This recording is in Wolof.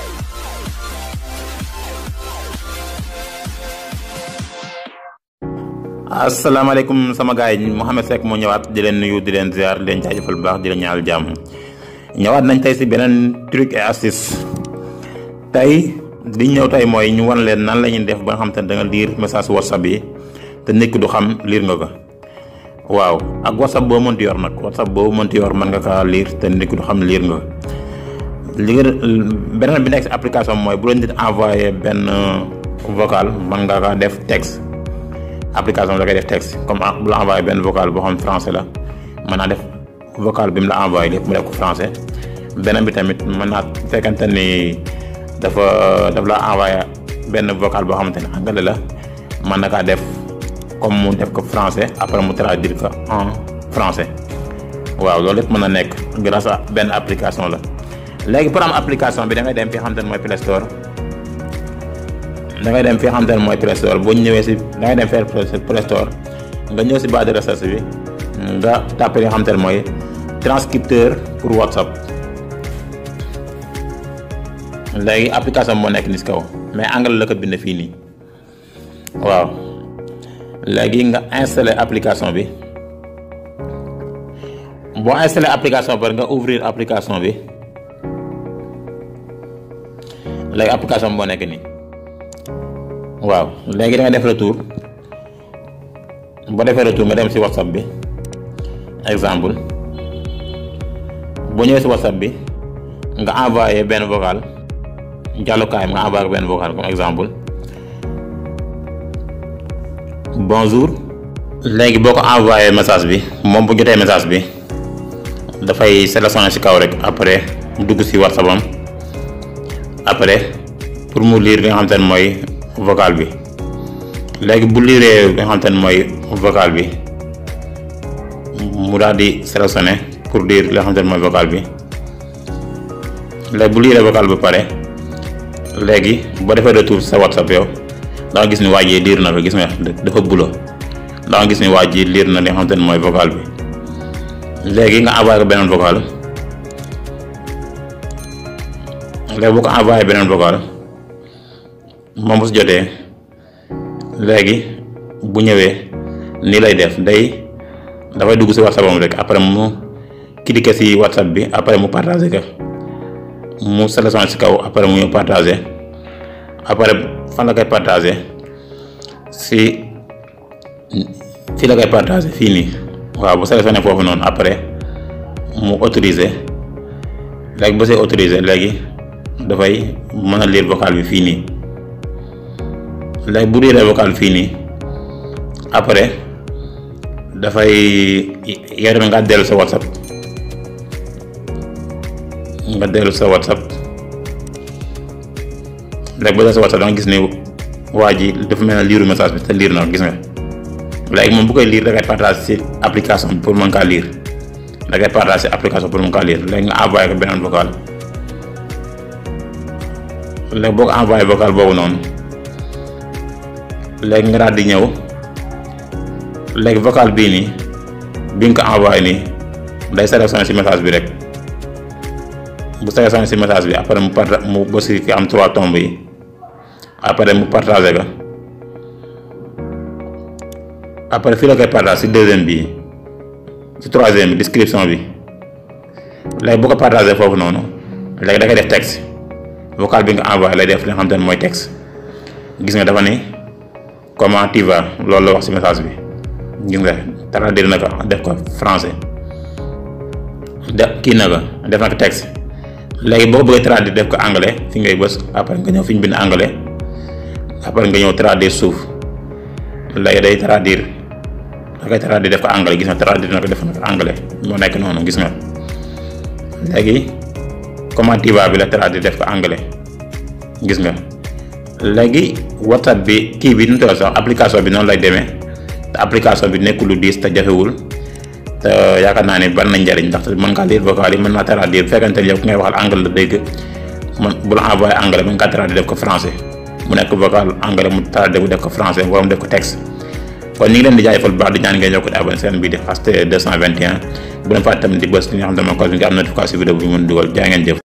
asalaamaaleykum sama gars yi Mouhamed Seck moo ñëwaat di leen nuyu di leen ziar di leen jaajëfal bu baax di leen ñaanal jàmm ñëwaat nañ tey si beneen truc et astuce tey li ñëw tey mooy ñu wan leen nan la ñuy def ba nga xam te ne da nga lire message whatsapp yi te nit ki du xam lire nga ko waaw ak whatsapp boo mënti yor nag whatsapp boo mënti yor mën nga kaa lire te nit ki du xam lire nga ko li nga beneen bi nekk si application mooy bu la nit envoyé benn vocal mën nga kaa def texte. application da koy def texte comme bu la envoyé benn vocal boo xam français la mën naa def vocal bi mu la envoyé lépp mu def ko français beneen bi tamit mën naa fekkante ni dafa daf la envoyé benn vocal boo xamante ne anglais la mën na kaa def comme mu def ko français après mu traduire ko en français waaw loolu lépp mën na nekk grâce à benn application la léegi pour am application bi da ngay dem fi xamante ne mooy Play Store da ngay dem fi nga xamante ne mooy Play Store boo ñëwee si da ngay dem fee Play Store nga ñëw si barre de recherche bi nga tàppe li nga xamante ne mooy transcripteur pour WhatsApp léegi application moo nekk ni si kaw mais anglais la ko bind fii nii waaw léegi nga installé application bi boo installé application bi nga ouvrir application bi léegi application bi moo nekk nii. waaw léegi da nga def retour boo defee retour nga dem ci whatsapp bi exemple boo ñëwee ci whatsapp bi nga envoyé benn vocal jàllukaay nga envoyé benn vocal comme exemple bonjour léegi boo ko envoyé message bi moom bu jotee message bi dafay sélectionné ci kaw rek après mu dugg ci whatsapp am après pour mu lire li nga xamante ne mooy vocal bi léegi bu liiree nga xamante ne mooy vocal bi mu daal di sélectionné pour lire li nga xamante ne mooy vocal bi léegi bu liiree vocal bi pare léegi boo defee retour sa whatsapp yow da nga gis ni waa ji liir na ko gis nga dafa bulo da nga gis ni waa ji liir na li nga xamante ne mooy vocal bi léegi nga envoyé ko beneen vocal léegi boo ko envoyé beneen vocal moom bu si jotee léegi bu ñëwee nii lay def day dafay dugg si whatsapp am rek après mu cliquer si whatsapp bi après mu partager ko mu sélectionné si kaw après mu ñëw partager après fan la koy partager si fii la koy partager fii nii waaw bu sélectionné foofu noonu après mu autoriser léegi ba see autoriser léegi dafay mën a lire vocal bi fii nii. léegi bu liiree vocal fii nii après dafay yow tamit nga dellu sa whatsapp nga dellu sa whatsapp léegi bu dee sa whatsapp da nga gis ni waa ji dafa mel ne liiru message bi te liir na gis nga léegi moom bu koy liir da ngay partage si application bi pour mën kaa liir da ngay partage si application pour mën kaa liir léegi nga envoyé ko beneen vocal léegi boo ko envoyé vocal boobu noonu. léegi nga daal di ñëw léegi vocal bii nii bi nga ko envoyé nii day sélectionné ci message bi rek bu sélectionné ci message bi après mu parta mu ba ci am trois tombes yi après mu partagé ko après fii la koy partage ci deuxième bi ci troisième bi description bi léegi bu ko partagé foofu noonu léegi da koy def texte vocal bi nga envoyé lay def li nga xam te ne mooy texte gis nga dafa ni comment tu vas loolu la wax ci message bi gis nga traduire na ko def ko français de kii na ko def na ko texte léegi boo ko bëggee traduire def ko anglais fi ngay bës après nga ñëw fi ñu bind anglais après nga ñëw traduire suuf léegi day traduire da koy traduire def ko anglais gis nga traduire na ko def na ko anglais moo nekk noonu gis nga léegi comment tu vas bi la traduire def ko anglais gis nga. léegi whatsapp bi kii bi nu mu tudd sax application bi noonu lay demee te application bi nekkul lu diis te jafewul te yaakaar naa ne bari na njariñ ndaxte mën ngaa lire vocal yi mën naa traduire bu fekkente ne yow ki ngay waxal anglais la dégg man bu la envoyé anglais mën ngaa traduire def ko français mu nekk vocal anglais mu traduire def ko français wala mu def ko texte kon ñu ngi leen di jaajëfal bu baax di ñaan ngeen yokk di abonné seen bii di Fast 221 bu leen fàtte tamit di bës li nga xam ne mooy cloche bi nga am notification vidéo bu ñu mën dugal jaa ngeen jëf